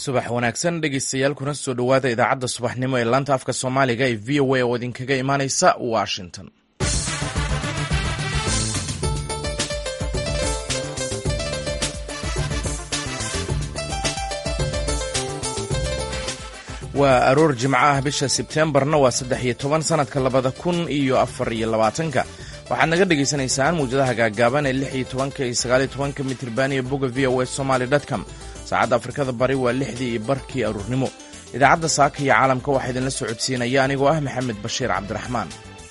subax wanaagsan dhegeystayaal kuna soo dhowaada idaacadda subaxnimo ee laanta afka soomaaliga ee v o a oo idinkaga imaaneysa washington waa aroor jimco ah bisha sebteembarna waa saddex iyo toban sanadka labada kun iyo afar iyo labaatanka waxaad naga dhagaysanaysaan muwjadaha gaagaaban ee lix iyo tobanka iyo sagaaliyo tobanka mitriban iyo bogga v o a somaly dtcom saacadda afrikada bari waa lixdii iyo barkii aruurnimo idaacadda saaka iyo caalamka waxaa idinla socodsiinaya anigoo ah maxamed bashiir cabdiraxmaan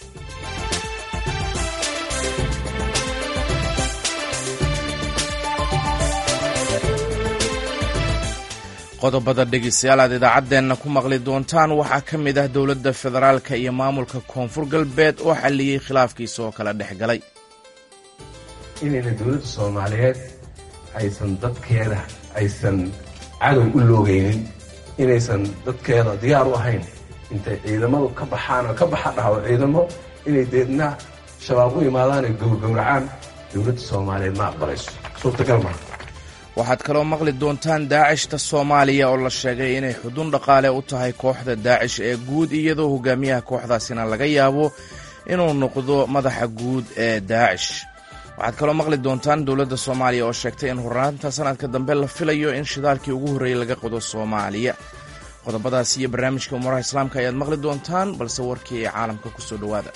qodobada dhegeystayaal aad idaacaddeenna ku maqli doontaan waxaa ka mid ah dowladda federaalka iyo maamulka koonfur galbeed oo xalliyey khilaafkiisa oo kala dhex galay inayna dowladda soomaaliyeed aysan dadkeeda aysan cadow u loogaynin inaysan dadkeeda diyaar u ahayn intay ciidamadu ka baxaan oo ka baxa dhaho ciidamo inay deedna shabaab u imaadaan ay gowrgowracaan dowladda soomaaliyeed ma aqbalayso suurtagal maa waxaad kaloo maqli doontaan daacishta soomaaliya oo la sheegay inay xudun dhaqaale u tahay kooxda daacish ee guud iyadoo hogaamiyaha kooxdaasina laga yaabo inuu noqdo madaxa guud ee daacish waxaad kaloo maqli doontaan dowladda soomaaliya oo sheegtay in hornaanta sanadka dambe la filayo in shidaalkii ugu horreeyey laga qodo soomaaliya qodobadaas iyo barnaamijka umuuraha islaamka ayaad maqli doontaan balse warkii ee caalamka ku soo dhowaada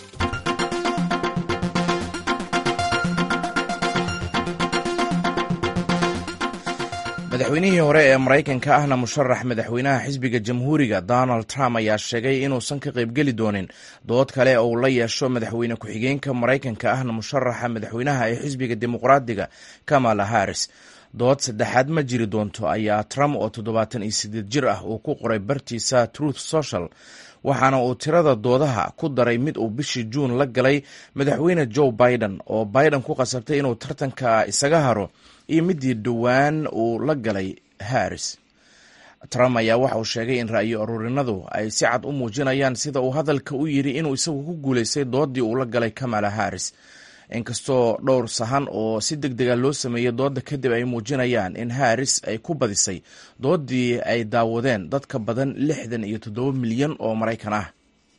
madaxweynihii hore ee maraykanka ahna musharax madaxweynaha xisbiga jamhuuriga donald trump ayaa sheegay inuusan ka qaybgeli doonin dood kale oo uu la yeesho madaxweyne ku-xigeenka maraykanka ahna musharaxa madaxweynaha ee xisbiga dimuqraadiga kamala harris dood saddexaad ma jiri doonto ayaa trump oo toddobaatan iyo sideed jir ah uu ku qoray bartiisa truth social waxaana uu tirada doodaha ku daray mid uu bishii juun la galay madaxweyne joe biden oo biden ku qasabtay inuu tartanka isaga haro iyo midii dhowaan uu la galay harris trump ayaa waxa uu sheegay in ra'yo aruurinadu ay si cad u muujinayaan sida uu hadalka u yidhi inuu isagu ku guulaystay doodii uu la galay kamala harris inkastoo dhowr sahan oo si deg dega loo sameeyey dooda kadib ay muujinayaan in harris ay ku badisay doodii ay daawadeen dad ka badan lixdan iyo toddoba milyan oo maraykan ah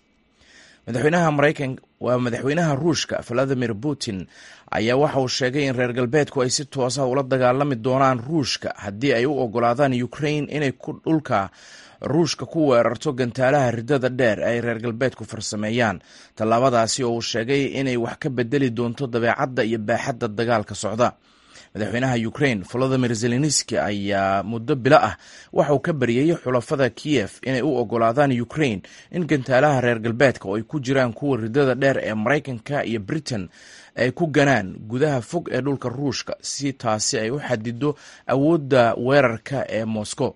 madaxweynaha maraykan waa madaxweynaha ruushka valadimir putin ayaa waxa uu sheegay in reer galbeedku ay si toosa ula dagaalami doonaan ruushka haddii ay u ogolaadaan ukraine inay dhulka ruushka ku weerarto gantaalaha ridada dheer ay reer galbeedku farsameeyaan tallaabadaasi oo uu sheegay inay wax ka bedeli doonto dabeecadda iyo baaxadda dagaalka socda madaxweynaha ukraine volodimir zelenski ayaa muddo bilo ah waxa uu ka baryayey xulafada kiyef inay u ogolaadaan ukraine in gantaalaha reer galbeedka oo ay ku jiraan kuwa ridada dheer ee maraykanka iyo britain ay ku ganaan gudaha fog ee dhulka ruushka si taasi ay u xadido awoodda weerarka ee moscow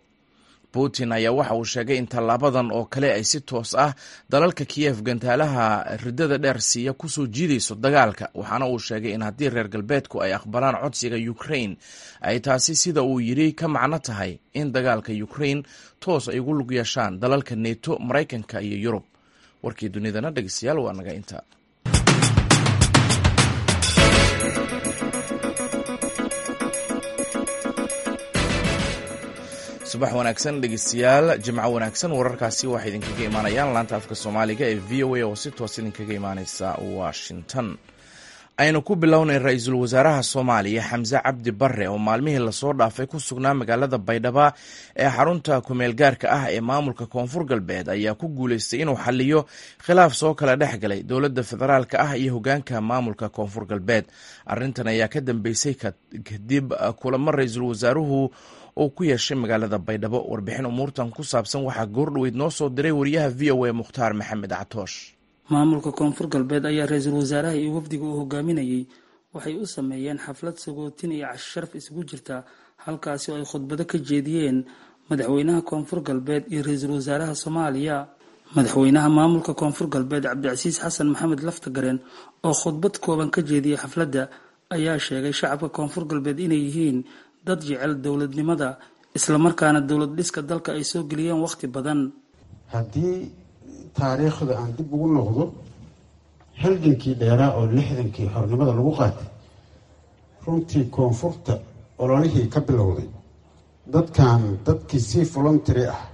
putin ayaa waxa uu sheegay in tallaabadan oo kale ay si toos ah dalalka kiyef gantaalaha ridada dheer siiya kusoo jiidayso dagaalka waxaana uu sheegay in haddii reer galbeedku ay aqbalaan codsiga ukraine ay taasi sida uu yidhi ka macno tahay in dagaalka ukraine toos ay ugu lug yeeshaan dalalka neto maraykanka iyo yurub warkii dunidana dhegeystayaal waa naga inta subax wanaagsan dhegeystayaal jimco wanaagsan wararkaasi waxay idinkaga imaanayaan laanta afka soomaaliga ee v o a oo si toos idinkaga imaaneysa washington aynu ku bilownay ra-iisul wasaaraha soomaaliya xamse cabdi bare oo maalmihii lasoo dhaafay ku sugnaa magaalada baydhaba ee xarunta kumeel gaarka ah ee maamulka koonfur galbeed ayaa ku guuleystay inuu xaliyo khilaaf soo kala dhex galay dowladda federaalka ah iyo hogaanka maamulka koonfur galbeed arintan ayaa ka dambeysay kadib kulamo ra-iisul wasaaruhu uu ku yeeshay magaalada baydhabo warbixin umuurtan ku saabsan waxaa goordhoweyd noo soo diray wariyaha v o a mukhtaar maxamed catoosh maamulka koonfur galbeed ayaa ra-iisul wasaaraha iyo wafdiga uu hogaaminayey waxay u sameeyeen xaflad sagootin iyo cashi sharaf isugu jirta halkaasi oo ay khudbado ka jeediyeen madaxweynaha koonfur galbeed iyo ra-iisul wasaaraha soomaaliya madaxweynaha maamulka koonfur galbeed cabdicasiis xasan maxamed laftagareen oo khudbad kooban ka jeediyey xafladda ayaa sheegay shacabka koonfur galbeed inay yihiin dad jecel dowladnimada islamarkaana dowlad dhiska dalka ay soo geliyeen wakhti badan haddii taariikhda aan dib ugu noqdo halgankii dheeraa oo lixdankii xornimada lagu qaatay runtii koonfurta ololihii ka bilowday dadkan dadkii si voluntary ah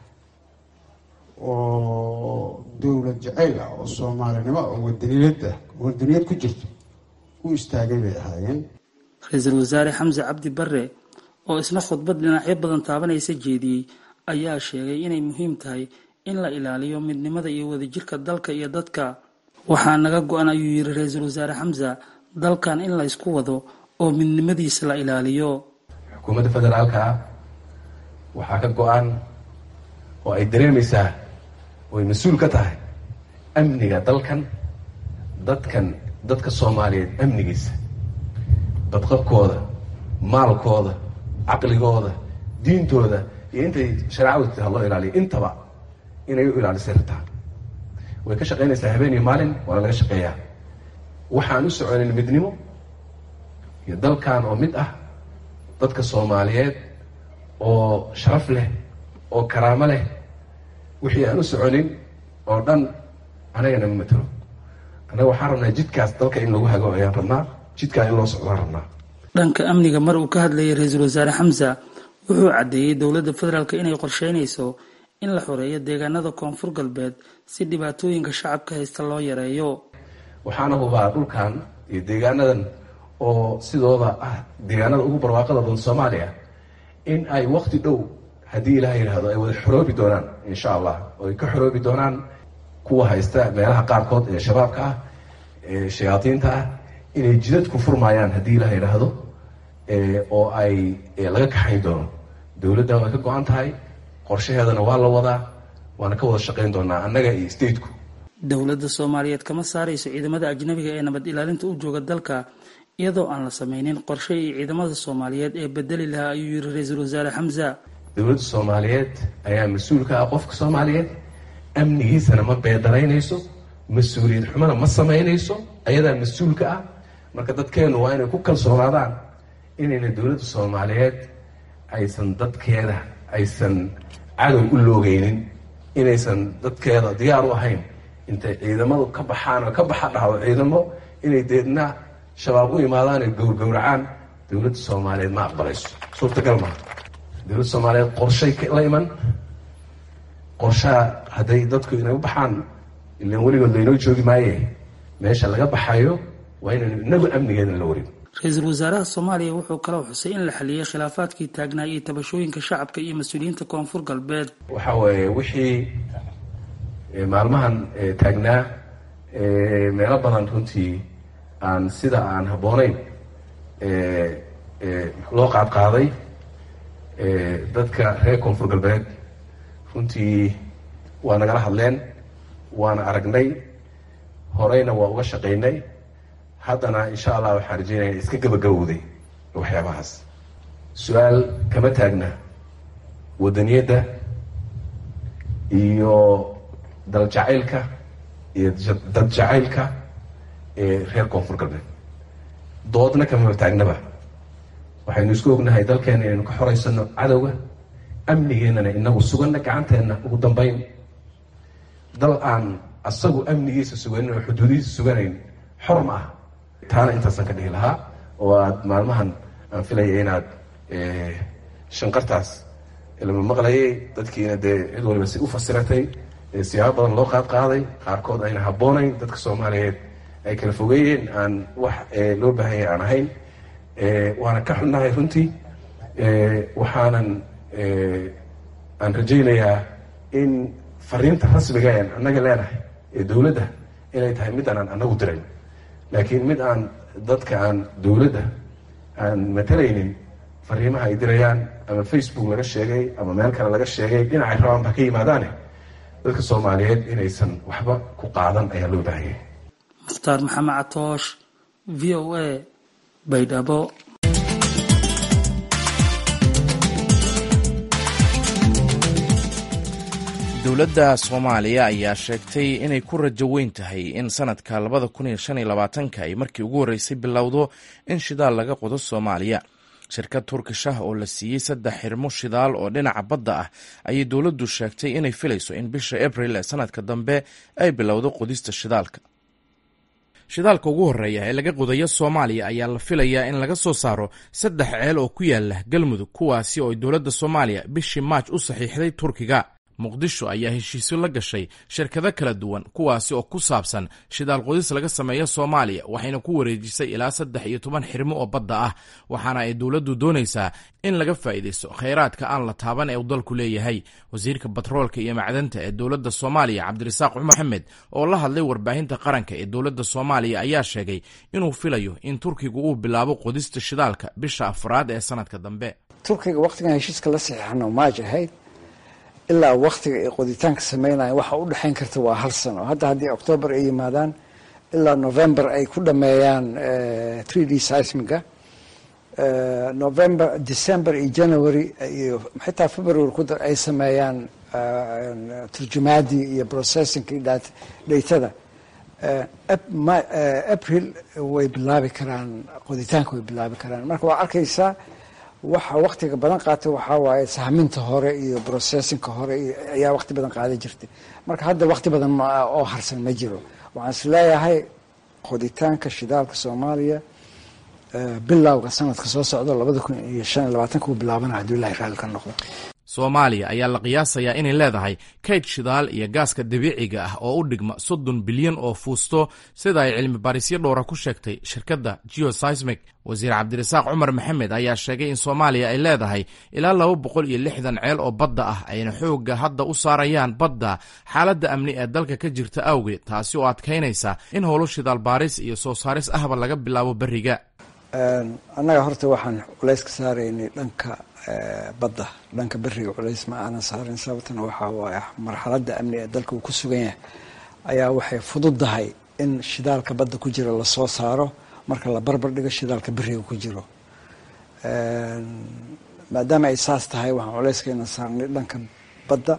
oo dowlad jacayl ah oo soomaalinimo oo wadaniyad ah wadaniyad ku jirto u istaagay bay ahaayeen ra-iisul wasaare xamse cabdi bare oo isna khudbad dhinacyo badan taabanaysa jeediyey ayaa sheegay inay muhiim tahay in la ilaaliyo midnimada iyo wadajirka dalka iyo dadka waxaa naga go-an ayuu yiri ra-iisul wasaare xamse dalkan in la ysku wado oo midnimadiisa la ilaaliyo xukuumadda federaalka ah waxaa ka go-an oo ay dareemaysaa oy mas-uul ka tahay amniga dalkan dadkan dadka soomaaliyeed amnigiisa badqabkooda maalkooda caqligooda diintooda iyo intay shareecadu ha loo ilaaliyo intaba inay u ilaalisay rabtaa way ka shaqaynaysaa habeen iyo maalin waana laga shaqeeyaa waxaan u soconin midnimo iyo dalkan oo mid ah dadka soomaaliyeed oo sharaf leh oo karaamo leh wixii aan u soconin oo dhan anagana ma matelo annaga waxaan rabnaa jidkaas dalka in lagu hago ayaan rabnaa jidkaa in loo socdaan rabnaa dhanka amniga mar uu ka hadlayay ra-iisul wasaare xamse wuxuu caddeeyey dowladda federaalk inay qorsheynayso in la xoreeyo deegaanada koonfur galbeed si dhibaatooyinka shacabka haysta loo yareeyo waxaana hubaa dhulkan iyo deegaanadan oo sidooda ah deegaanada ugu barwaaqada badan soomaaliya in ay wakti dhow haddii ilaah yidhaahdo ay wada xoroobi doonaan insha allah oo ay ka xoroobi doonaan kuwa haysta meelaha qaarkood ee shabaabka ah ee shayaadiinta ah inay jidadku furmaayaan haddii ilaah yidhaahdo oo ay laga kaxayn doono dowladda way ka go-an tahay qorshaheedana waa la wadaa waana ka wada shaqayn doonaa annaga iyo stateku dowladda soomaaliyeed kama saarayso ciidamada ajnabiga ee nabad ilaalinta u jooga dalka iyadoo aan la sameynin qorshe iyo ciidamada soomaaliyeed ee bedeli lahaa ayuu yiri ra-iisul wasaare xamse dowladda soomaaliyeed ayaa mas-uul ka ah qofka soomaaliyeed amnigiisana ma beedaraynayso mas-uuliyad xumana ma samaynayso ayadaa mas-uulka ah marka dadkeennu waa inay ku kalsoonaadaan inayna dowladda soomaaliyeed aysan dadkeeda aysan cadow u loogeynin inaysan dadkeeda diyaar u ahayn intay ciidamadu ka baxaan oo ka baxa dhahdo ciidamo inay deedna shabaab u imaadaan ay gowrgowracaan dowladda soomaaliyeed ma aqbalayso suurtagal maa dowladda soomaaliyeed qorshay la iman qorshaha hadday dadku inay u baxaan ilan weligood laynoo joogi maaye meesha laga baxayo waa inaynu inagu amnigeedna la warin ra-iisul wasaaraha soomaaliya wuxuu kaloo xusay in la xaliyey khilaafaadkii taagnaa iyo tabashooyinka shacabka iyo mas-uuliyiinta koonfur galbeed waxa weeye wixii maalmahan taagnaa meelo badan runtii aan sida aan habboonayn loo qaadqaaday dadka reer koonfur galbeed runtii waa nagala hadleen waana aragnay horeyna waa uga shaqaynay haddana insha allah waxaan rajeynaya iska gabagabowday waxyaabahaas su-aal kama taagna wadaniyadda iyo daljacaylka iyo dad jacaylka ee reer koonfur galbeed doodna kamama taagnaba waxaynu isku ognahay dalkeena inaynu ka xoreysano cadowga amnigeennana inagu suganna gacanteenna ugu dambeyn dal aan asagu amnigiisa suganin oo xuduudihiisa suganayn xor ma ah taana intaasaan ka dhihi lahaa oo aad maalmahan aan filaya inaad shanqartaas lama maqlayay dadkiina dee cid waliba si u fasiratay siyaabo badan loo qaad qaaday qaarkood ayna habboonayn dadka soomaaliyeed ay kala fogeeyeen aan wax loo baahanya aan ahayn waana ka xunnahay runtii waxaanan aan rajaynayaa in fariinta rasmiga en annaga leenahay ee dowladda inay tahay mid aanan annagu dirayn laakiin mid aan dadka aan dowladda aan matalaynin fariimaha ay dirayaan ama facebook laga sheegay ama meel kale laga sheegay dhinacay rabaan ba ka yimaadaane dadka soomaaliyeed inaysan waxba ku qaadan ayaa loo baahanyay mukhtaar maxamed catoosh v o a baydhabo dowladda soomaaliya ayaa sheegtay inay ku rajo weyn tahay in sanadka labada kun iyo shan iyo labaatanka ay markii ugu horreysay bilowdo in shidaal laga qodo soomaaliya shirkad turkish ah oo la siiyey saddex xirmo shidaal oo dhinaca badda ah ayay dowladdu sheegtay inay filayso in bisha abril ee sanadka dambe ay bilowdo qodista shidaalka shidaalka ugu horreeya ee laga qodayo soomaaliya ayaa la filayaa in laga soo saaro saddex ceel oo ku yaala galmudug kuwaasi oo ay dowladda soomaaliya bishii maaj u saxiixday turkiga muqdisho ayaa heshiisyo la gashay shirkado kala duwan kuwaasi oo ku saabsan shidaal qodis laga sameeyo soomaaliya waxayna ku wareejisay ilaa saddex iyo toban xirmo oo badda ah waxaana ay dowladdu doonaysaa in laga faa'iidaysto khayraadka aan la taaban ee uu dalku leeyahay wasiirka batroolka iyo macdanta ee dowladda soomaaliya cabdirasaaq cumar maxamed oo la hadlay warbaahinta qaranka ee dowladda soomaaliya ayaa sheegay inuu filayo in turkigu uu bilaabo qodista shidaalka bisha afraad ee sanadka dambe turkiga wakhtigan heshiiska la saxiixano maaj ahayd ilaa waktiga ay qoditaanka sameynaya waxa u dhexayn karta waa hal sano hadda haddii octoobar ay yimaadaan ilaa november ay ku dhameeyaan three d seismiga november december iyo january iyo xitaa february ku dar ay sameeyaan turjumaadii iyo processingkii datada april way bilaabi karaan qoditaanka way bilaabi karaan marka waa arkaysaa waxa waktiga badan qaata waxaa waaye sahminta hore iyo processinka hore ayaa wakti badan qaada jirtay marka hadda wakti badan oo harsan ma jiro waxaan is leeyahay qoditaanka shidaalka soomaaliya bilowga sanadka soo socdo labada kun iyo shan iyo labaatanka uu bilaabana hadduu ilahay raalli ka noqdo soomaaliya ayaa la qiyaasayaa inay leedahay kayd shidaal iyo gaaska dabiiciga ah oo u dhigma soddon bilyan oo fuusto sida ay cilmi baarisyo dhowra ku sheegtay shirkadda geoseismic wasiir cabdirasaaq cumar maxamed ayaa sheegay in soomaaliya ay leedahay ilaa laba boqol iyo lixdan ceel oo badda ah ayna xoogga hadda u saarayaan badda xaaladda amni ee dalka ka jirta awgeed taasi oo adkaynaysa in howlo shidaal baaris iyo soo saaris ahba laga bilaabo beriga annaga horta waxaan culays ka saaraynay dhanka badda dhanka beriga culays ma aanan saarin sababtana waxaa waaye marxaladda amni ee dalka uu ku sugan yahay ayaa waxay fududdahay in shidaalka badda ku jira lasoo saaro marka la barbar dhigo shidaalka beriga ku jiro maadaama ay saas tahay waxaan culayskayna saarnay dhanka badda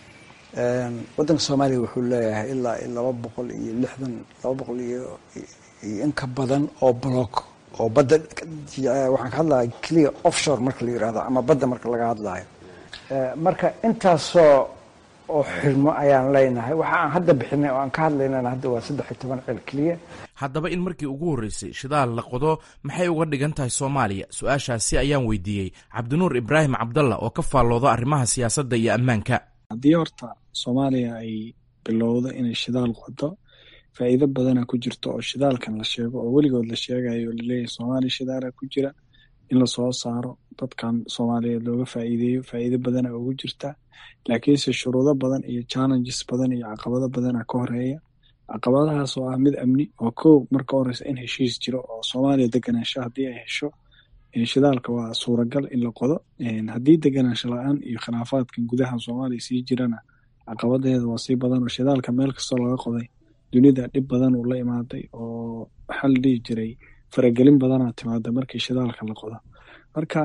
waddanka soomaaliya wuxuu leeyahay ilaa laba boqol iyo lixdan laba boqol iyo iyo in ka badan oo block oo badda waxaan ka hadlaya clear offshore marka la yirahdo ama badda marka laga hadlayo marka intaasoo oo xirmo ayaan leenahay waxa aan hadda bixinay oo aan ka hadlaynana hadda waa saddex iyo toban ceel keliya haddaba in markii ugu horreysay shidaal la qodo maxay uga dhigan tahay soomaaliya su-aashaasi ayaan weydiiyey cabdinuur ibraahim cabdalla oo ka faallooda arrimaha siyaasadda iyo ammaanka haddii horta soomaaliya ay bilowdo inay shidaal qodo faa'iido badana ku jirto oo shidaalkan la sheego oo weligood la sheegayo laleeyahay soomaaliya shidaala ku jira in lasoo saaro dadkan soomaaliyeed looga faa'iideeyo faa'iido badana ugu jirta laakiinse shuruudo badan iyo challenges badan iyo caqabado badana ka horeeya caqabadahaas oo ah mid amni oo kow marka horeysa in heshiis jiro oo soomaaliya deganaansho haddii ay hesho shidaalka waa suuragal in la qodo haddii deganaansho la-aan iyo khilaafaadkan gudaha soomaaliya sii jirana caqabadeeda waa sii badan oo shidaalka meel kastoo laga qoday dunida dhib badan uu la imaaday oo waxaa la dhihi jiray faragelin badanaa timaada markii shidaalka la qodo marka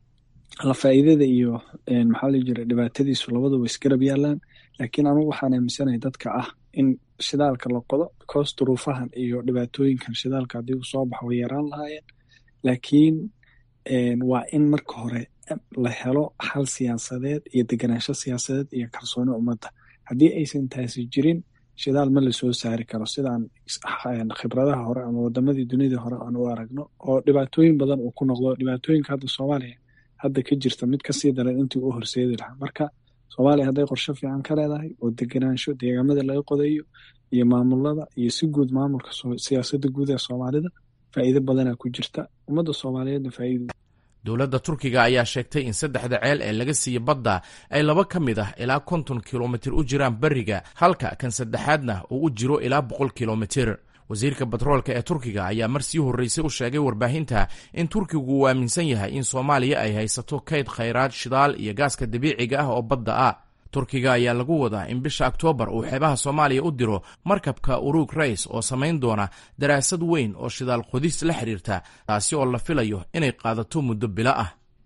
la faa'iidada iyo maxaa la jiray dhibaatadiisu labaduba isgarab yaalaan laakiin anugu waxaan aaminsanahay dadka ah in shidaalka la qodo because duruufahan iyo dhibaatooyinkan shidaalka haddii uu soo baxo way yaraan lahaayeen laakiin waa in marka hore la helo xal siyaasadeed iyo deganaansho siyaasadeed iyo kalsooni ummadda haddii aysan taasi jirin shidaal ma lasoo saari karo sidaan khibradaha hore ama wadamadii dunida hore aan u aragno oo dhibaatooyin badan uu ku noqdo dhibaatooyinka hadda soomaaliya hadda ka jirta mid kasii daran intii u horseedi lahaa marka soomaaliya hadday qorsho fiican ka leedahay oo deganaansho deegaamada laga qodayo iyo maamulada iyo si guud maamulka siyaasada guud ee soomaalida faa'iido badana ku jirta ummadda soomaaliyeedna faa'iido dowladda turkiga ayaa sheegtay in saddexda ceel ee laga siiye badda ay laba ka mid ah ilaa konton kilomitir u jiraan beriga halka kan saddexaadna uu u jiro ilaa boqol kilomitir wasiirka batroolka ee turkiga ayaa mar sii horreysay u sheegay warbaahinta in turkigu uu aaminsan yahay in soomaaliya ay haysato kayd khayraad shidaal iyo gaaska dabiiciga ah oo badda ah turkiga ayaa lagu wadaa in bisha oktoobar uu xeebaha soomaaliya u diro markabka urug rays oo samayn doona daraasad weyn oo shidaal qodis la xiriirta taasi oo la filayo inay qaadato muddo bilo ah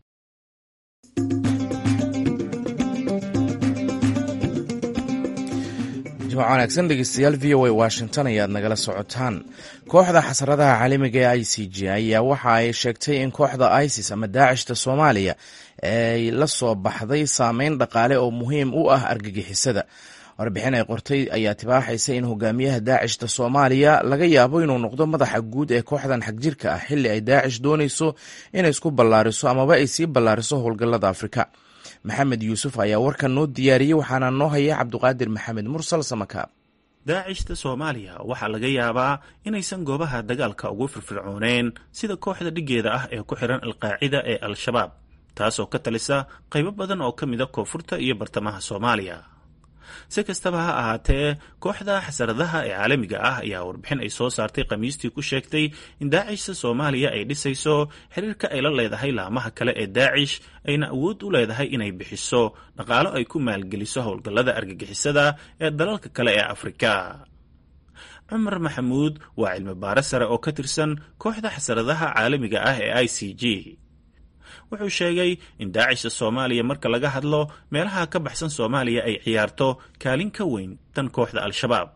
jimc wanaagsan dhegeystayaal v o a washington ayaad nagala socotaan kooxda xasaradaha caalamiga ee i c g ayaa waxa ay sheegtay in kooxda isis ama daacishta soomaaliya ay la soo baxday saameyn dhaqaale oo muhiim u ah argagixisada warbixin ay qortay ayaa tibaaxaysa in hogaamiyaha daacishta soomaaliya laga yaabo inuu noqdo madaxa guud ee kooxdan xagjirka ah xilli ay daacish doonayso inay isku ballaariso amaba ay sii ballaariso howlgallada afrika maxamed yuusuf ayaa warkan noo diyaariyey waxaana noo haya cabduqaadir maxamed mursal samakaab daacishta soomaaliya waxaa laga yaabaa inaysan goobaha dagaalka ugu firfircooneen sida kooxda dhiggeeda ah ee ku xihan alqaacida ee al-shabaab taasoo ka talisa qaybo badan oo ka mida koonfurta iyo bartamaha soomaaliya si kastaba ha ahaatee kooxda xasaradaha ee caalamiga ah ayaa warbixin ay soo saartay khamiistii ku sheegtay in daacishta soomaaliya ay dhisayso xiriirka ay la leedahay laamaha kale ee daacish ayna awood u leedahay inay bixiso dhaqaalo ay ku maalgeliso howlgallada argagixisada ee dalalka kale ee afrika cumar maxamuud waa cilmi baare sare oo ka tirsan kooxda xasaradaha caalamiga ah ee i c g wuxuu sheegay in daacishta soomaaliya marka laga hadlo meelaha ka baxsan soomaaliya ay ciyaarto kaalin ka weyn tan kooxda al-shabaab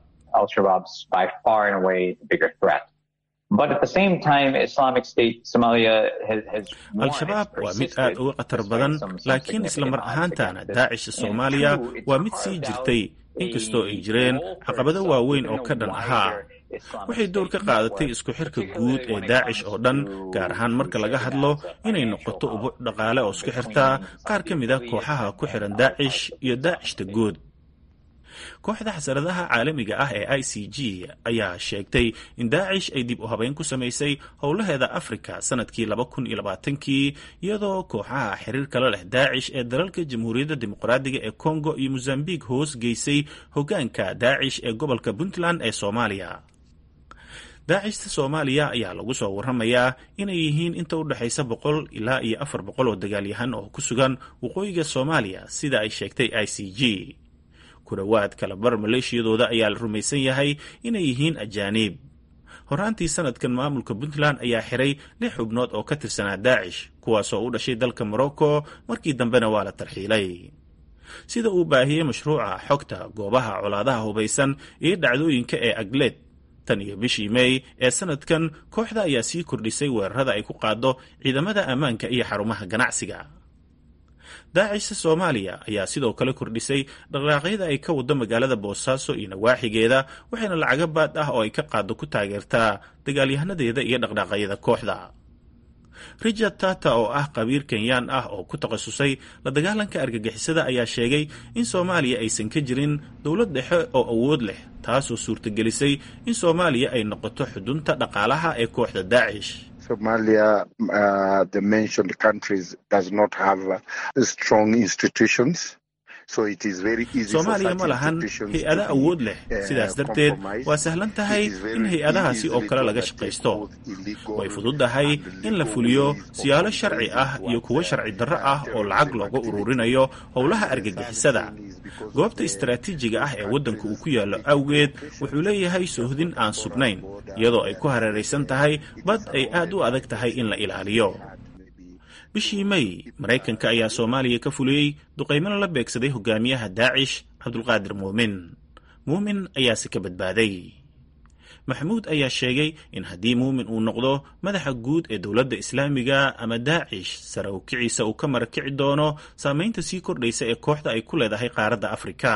al-shabaab waa mid aad uga khatar badan laakiin isla mar ahaantana daacishta soomaaliya waa mid sii jirtay inkastoo ay jireen caqabado waaweyn oo ka dhan ahaa waxay door ka qaadatay isku xirka guud ee daacish oo dhan gaar ahaan marka laga hadlo inay noqoto ubuc dhaqaale oo isku xirtaa qaar ka mid a kooxaha ku xihan daacish iyo daacishta guud kooxda xasaradaha caalamiga ah ee i c g ayaa sheegtay in daacish ay dib u habeyn ku samaysay howlaheeda afrika sanadkii laba kun iyo labaatankii iyadoo kooxaha xiriirka la leh daacish ee dalalka jamhuuriyadda dimuqraadiga ee congo iyo mozambique hoos geysay hoggaanka daacish ee gobolka puntland ee soomaaliya daacishta soomaaliya ayaa lagu soo warramayaa inay yihiin inta u dhexaysa boqol ilaa iyo afar boqol oo dagaalyahan oo ku sugan waqooyiga soomaaliya sida ay sheegtay i c g ku dhowaad kalabar maleeshiyadooda ayaa la rumaysan yahay inay yihiin ajaaniib horaantii sanadkan maamulka puntland ayaa xiray lix xubnood oo ka tirsanaa daacish kuwaasoo u dhashay dalka morocco markii dambena waa la tarxiilay sida uu baahiyey mashruuca xogta goobaha colaadaha hubaysan iyo dhacdooyinka ee agleed tan iyo bishii mey ee sanadkan kooxda ayaa sii kordhisay weerarada ay ku qaado ciidamada ammaanka iyo xarumaha ganacsiga daacishta soomaaliya ayaa sidoo kale kordhisay dhaqdhaaqyada ay ka wado magaalada boosaaso iyo nawaaxigeeda waxayna lacago baad ah oo ay ka qaado ku taageertaa dagaalyahanadeeda iyo dhaqdhaaqyada kooxda richard tata oo ah qabiir kenyaan ah oo ku takhasusay la dagaalanka argagixisada ayaa sheegay in soomaaliya aysan ka jirin dowlad dhexe oo awood leh taasoo suurtagelisay in soomaaliya ay noqoto xudunta dhaqaalaha ee kooxda daacish Somalia, uh, the mentioned countries does not have uh, strong institutions. soomaaliya ma lahan hay-ado awood leh sidaas darteed waa sahlan tahay in hay-adahaasi oo kale laga shaqaysto way fududahay in la fuliyo siyaalo sharci ah iyo kuwo sharci darro ah oo lacag looga ururinayo howlaha argagixisada goobta istaraatiijiga ah ee waddanka uu ku yaallo awgeed wuxuu leeyahay soohdin aan sugnayn iyadoo ay ku hareeraysan tahay bad ay aad u adag tahay in la ilaaliyo bishii may maraykanka ayaa soomaaliya ka fuliyey duqaymana la beegsaday hogaamiyaha daacish cabdulqaadir muumin muumin ayaase ka badbaaday maxamuud ayaa sheegay in haddii muumin uu noqdo madaxa guud ee dowladda islaamiga ama daacish sare u kiciisa uu ka marakici doono saamaynta sii kordhaysa ee kooxda ay ku leedahay qaaradda afrika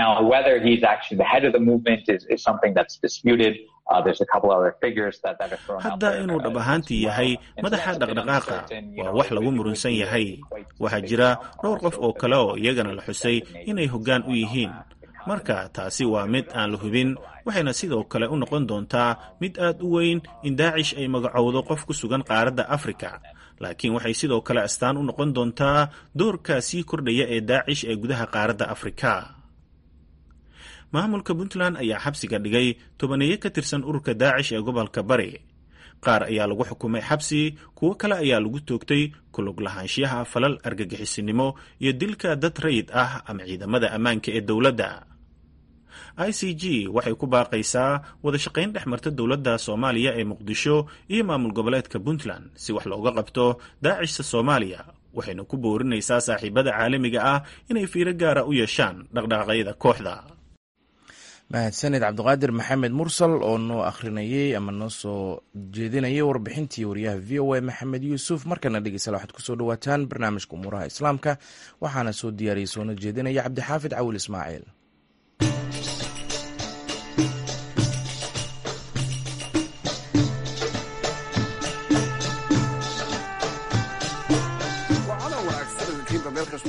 hadda inuu dhab ahaantii yahay madaxa dhaqdhaqaaqa waa wax lagu murunsan yahay waxaa jira dhowr qof oo kale oo iyagana la xusay inay hoggaan u yihiin marka taasi waa mid aan la hubin waxayna sidoo kale u noqon doontaa mid aad u weyn in daacish ay magacowdo qof ku sugan qaaradda afrika laakiin waxay sidoo kale astaan u noqon doontaa doorka sii kordhaya ee daacish ee gudaha qaaradda afrika maamulka puntland ayaa xabsiga dhigay tobaneeye ka tirsan ururka daacish ee gobolka bari qaar ayaa lagu xukumay xabsi kuwo kale ayaa lagu toogtay kulug lahaanshiyaha falal argagixisinimo iyo dilka dad rayid ah ama ciidamada ammaanka ee dowladda i c g waxay ku baaqaysaa wada shaqayn dhex marta dowladda soomaaliya ee muqdisho iyo maamul goboleedka puntland si wax looga qabto daacishta soomaaliya waxayna ku boorinaysaa saaxiibada caalamiga ah inay fiiro gaara u yeeshaan dhaqdhaqaaqyada kooxda mahadsaned cabdiqaadir maxamed mursal oo noo akhrinayey ama noo soo jeedinayay warbixintii wariyaha v o a maxamed yuusuf markana dhegeystayaal waxaad kusoo dhawaataan barnaamijka umuuraha islaamka waxaana soo diyaariyey soona jeedinaya cabdixaafid cawil ismaaciil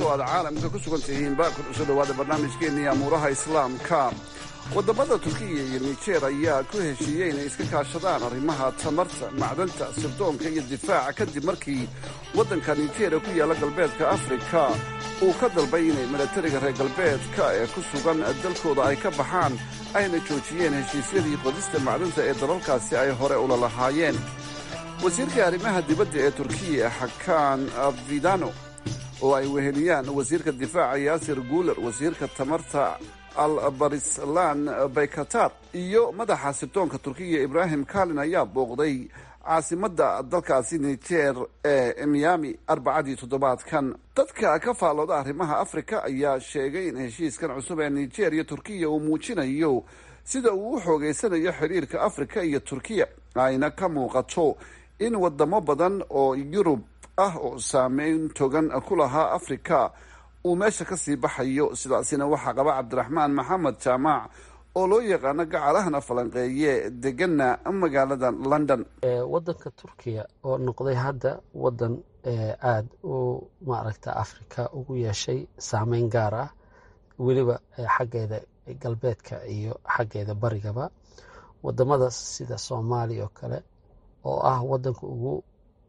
kastoo aad caalamka ku sugan tihiinba ku soo dhowaada barnaamijkeennii amuuraha islaamka waddamada turkiya iyo nijer ayaa ku heshiiyey inay iska kaashadaan arrimaha tamarta macdanta sirdoonka iyo difaaca kadib markii waddanka nijeria ku yaalla galbeedka afrika uu ka dalbay inay milatariga reer galbeedka ee ku sugan dalkooda ay ka baxaan ayna joojiyeen heshiisyadii qodista macdanta ee dalalkaasi ay hore ula lahaayeen wasiirka arrimaha dibadda ee turkiya xakaan vidano oo ay weheliyaan wasiirka difaaca yaasir guuler wasiirka tamarta albarislan baykatar iyo madaxa sirdoonka turkiya ibraahim kalin ayaa booqday caasimadda dalkaasi nijer ee miami arbacadii toddobaadkan dadka ka faallooda arrimaha afrika ayaa sheegay in heshiiskan cusub ee nijer iyo turkiya uu muujinayo sida uu u xoogeysanayo xiriirka afrika iyo turkiya ayna ka muuqato in wadamo badan oo yurub ah oo saameyn togan ku lahaa afrika uu meesha ka sii baxayo sidaasina waxaa qaba cabdiraxmaan maxamed jaamac oo loo yaqaano gacalahana falanqeeye degana magaalada london wadanka turkiya oo noqday hadda wadan aada u maaragta afrika ugu yeeshay saameyn gaar ah weliba xaggeeda galbeedka iyo xaggeeda barigaba wadamada sida soomaaliya oo kale oo ah wadanka ugu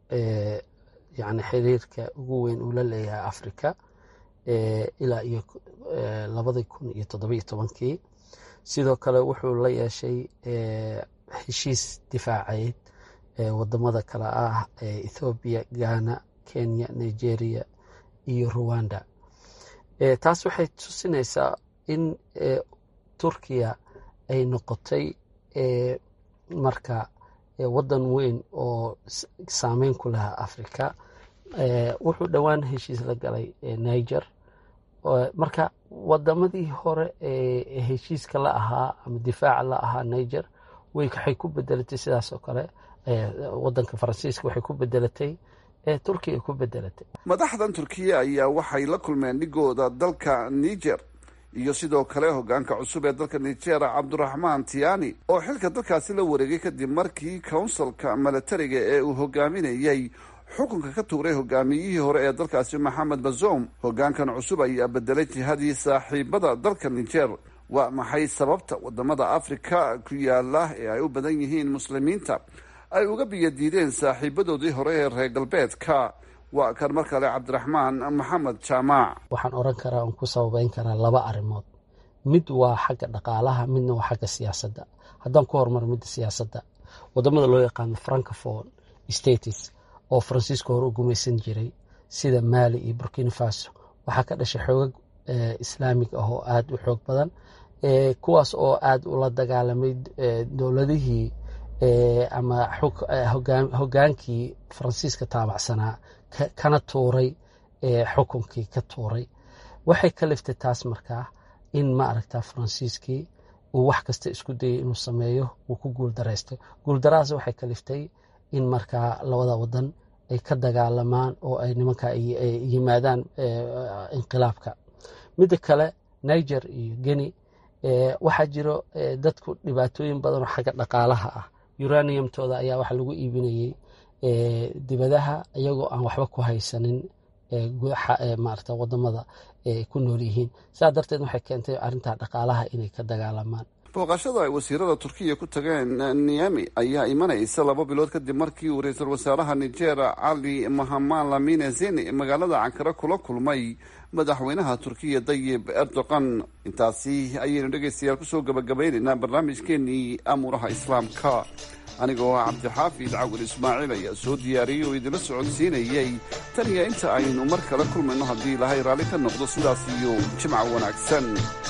yani xiriirka ugu weyn uu la leeyahay afrika ilaa iyo labadii kun iyo toddobiyo tobankii sidoo kale wuxuu la yeeshay heshiis difaaceed wadamada kale ah ethoobiya ghana kenya nigeria iyo ruwanda taas waxay tusinaysaa in turkiya ay noqotay marka wadan weyn oo saameyn ku lahaa africa wuxuu dhowaan heshiis la galay niger marka wadamadii hore ee heshiiska la ahaa ama difaaca la ahaa niger waxay ku bedelatay sidaas oo kale wadanka faransiiska waxay ku bedelatay turkiya ku bedelatay madaxdan turkiya ayaa waxay la kulmeen dhigooda dalka niger iyo sidoo kale hogaanka cusub ee dalka niger cabduraxmaan tiani oo xilka dalkaasi la wareegay kadib markii counsilka milatariga ee uu hogaaminayay xukunka ka tuuray hogaamiyihii hore ee dalkaasi maxamed bazoum hogaankan cusub ayaa bedelay jihadii saaxiibada dalka niger waa maxay sababta wadamada afrika ku yaala ee ay u badan yihiin muslimiinta ay uga biyadiideen saaxiibadoodii hore ee reer galbeedka waa kan mar kale cabdiraxmaan maxamed jaamac waxaan oran karaa on ku sababeyn karaa laba arrimood mid waa xagga dhaqaalaha midna waa xagga siyaasadda haddaan ku horumar midda siyaasadda wadamada loo yaqaano francophone states oo faransiiska hore u gumaysan jiray sida maali iyo burkina faso waxaa ka dhashay xoogag islaamig ah oo aada u xoog badan kuwaas oo aada ula dagaalamay dowladihii ama hogaankii faransiiska taabacsanaa kana tuuray xukunkii ka tuuray waxay ka liftay taas markaa in ma aragta faransiiskii uu wax kasta isku dayay inuu sameeyo uu ku guuldaraystay guuldarahaas waxay ka liftay in markaa labada wadan ay ka dagaalamaan oo ay nimanka yimaadaan inqilaabka midda kale niger iyo geni waxaa jiro dadku dhibaatooyin badan oo xagga dhaqaalaha ah uraniumtooda ayaa waxa lagu iibinayey dibadaha iyagoo aan waxba ku haysanin maarata wadamada ku nool yihiin sidaa darteed waxay keentay arrintaa dhaqaalaha inay ka dagaalamaan booqashada ay wasiirada turkiya ku tageen niyami ayaa imanaysa laba bilood kadib markii uu ra-iisul wasaaraha niger cali mahaman lamine zeni magaalada cankare kula kulmay madaxweynaha turkiya dayib erdogan intaasi ayaynu dhegaystayaal kusoo gabagabaynaynaa barnaamijkeenii amuuraha islaamka anigoo cabdixaafid cawil ismaaciil ayaa soo diyaariyey oo idinla socodsiinayey tan iyo inta aynu mar kale kulmayno haddii ilaahay raalli ka noqdo sidaas iyo jimca wanaagsan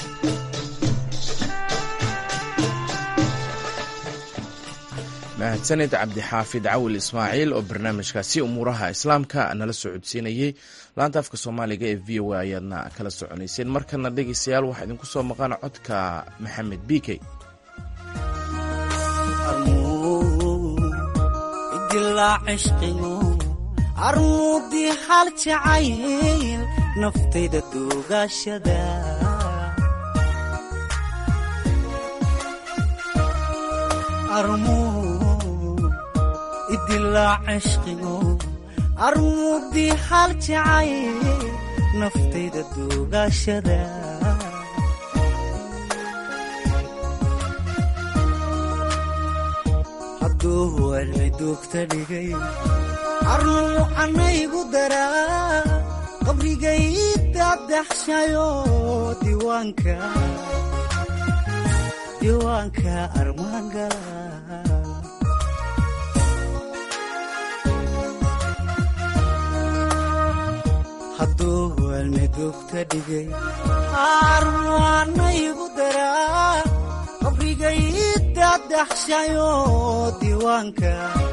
mahadsanid cabdixaafid cawil ismaaciil oo barnaamijkaasi umuuraha islaamka nala socodsiinayey laanta afka soomaaliga ee v o a ayaadna kala soconayseen markana dhegaystayaal waxaa idinku soo maqan codka maxamed bikey armuudii hal jacayl naftayda duugaashada idilaa cishqigo armuudii hal jacayl naftayda duugaashada hadduu cilmi duugta dhigay carnuu canaygu daraa qabrigay dadaxshayo diiwaanka diiwaanka armaangala hadduu cilmi duugta dhigay carnuu canaygu daraa qabrigay dadaxshayo diiwaanka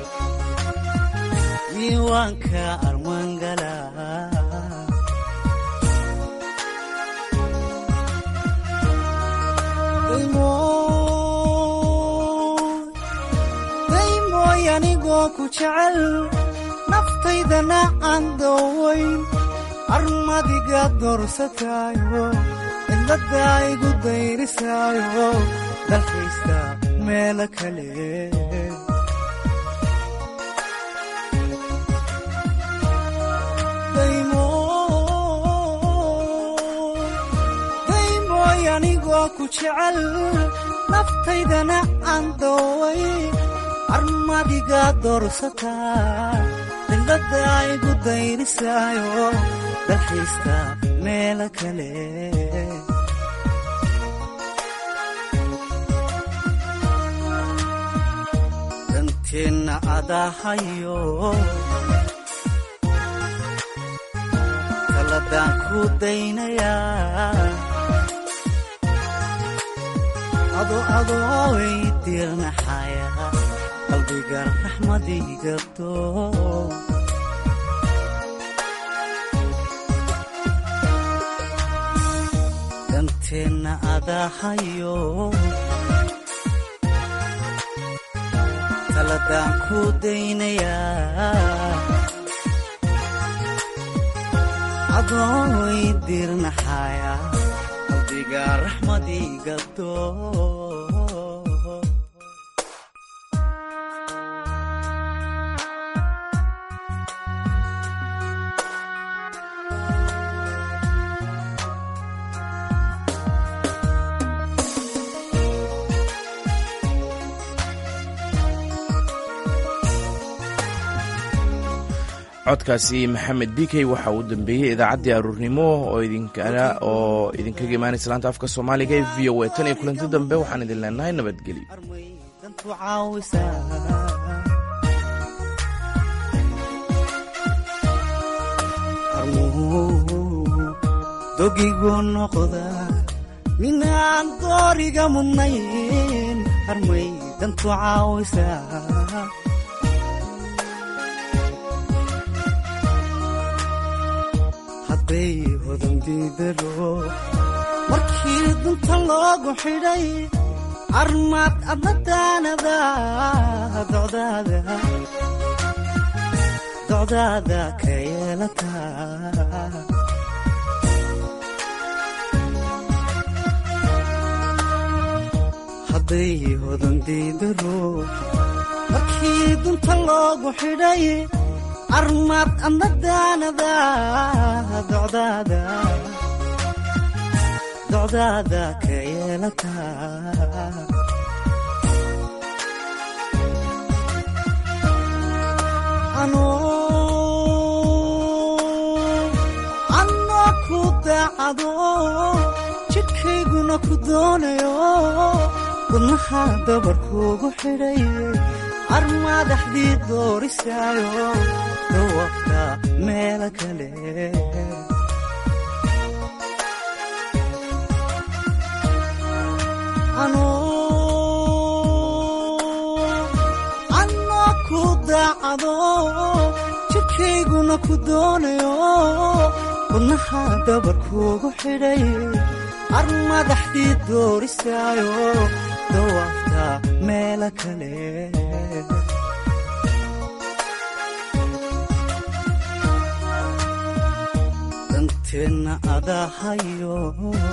diiwaanka armaangala daymooy anigoo ku jecel naftaydana aan doowayn armadiga doorsataayo cidladda igu dayrisaayo dalkaysta meelo kale daymooy anigoo ku jecel naftaydana aan dooway armadiga doorsataa cidladda igu dayrisaayo dalkaysta meelo kale danteenna adahayo taladaan ku daynayaa ado adooy diirnaxaya qalbiga raxmadigabto danteenna adahayo taladaan ku daynayaa adooy diirnaxaya qalbiga raxmadigabto codkaasi maxamed bikey waxa uu dambeeyey idaacaddii aruurnimo oo idinkana oo idinkaga imaanaysa laanta afka soomaaliga ee v o a tan iyo kulanti dambe waxaan idin leenahay nabadgelyo dogigu noqda minaan dooriga mudnayn harmay dantu caawisaa hadday hodandidalo markii dunta loogu xidhay armaad adnadaanada docdaada docdaada ka yeelataa hadday hodandidalo markii dunta loogu xidhay armaad adnadaanada docdaada docdaada ka yeelataa anoo ku daacado jidhkayguna ku doonayo wadnaha dabarkuugu xidhay armaadaxdii doorisaayo dawafta meelo kale anoo ku daacado jidhkayguna ku doonayo wadnaha dabarkuugu xidhay armadaxdii doorisaayo dawafta meelo kale danteenna adahayo